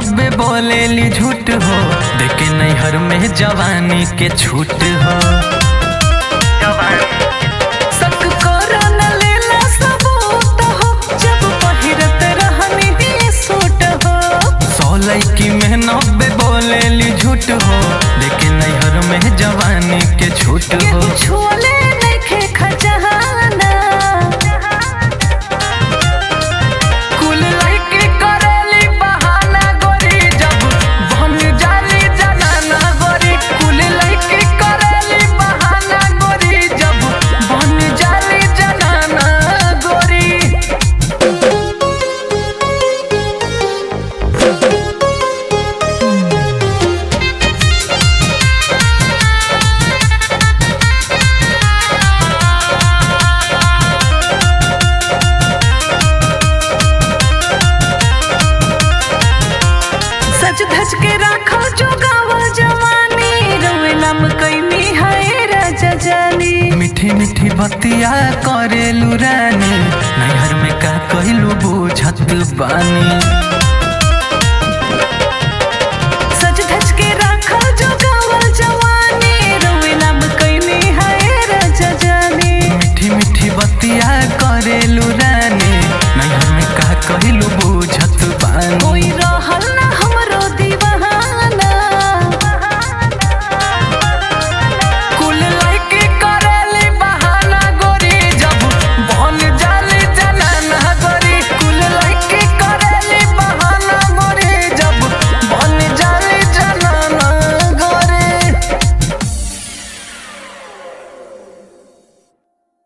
नब्बे बोलेली झूठ हो देखे नैहर में जवानी के छूट हो सक करो न लेला सबूत हो जब पहिरत रहनी ही सूट हो सौ लड़की में नब्बे बोलेली झूठ हो देखे नैहर में जवानी के छूट हो केहू छुअले नइखे खजाना कुल लइके करेली बहाना गोरी जब बन जाली जनाना गोरी कुल लइके करेली बहाना गोरी जब बन जाली जनाना गोरी सज धज के राखो जोगावा जवानी रोए नाम कैनी है राजा जानी मीठी मीठी बतिया करेलू रानी नैहर में का कहलू बुझत बानी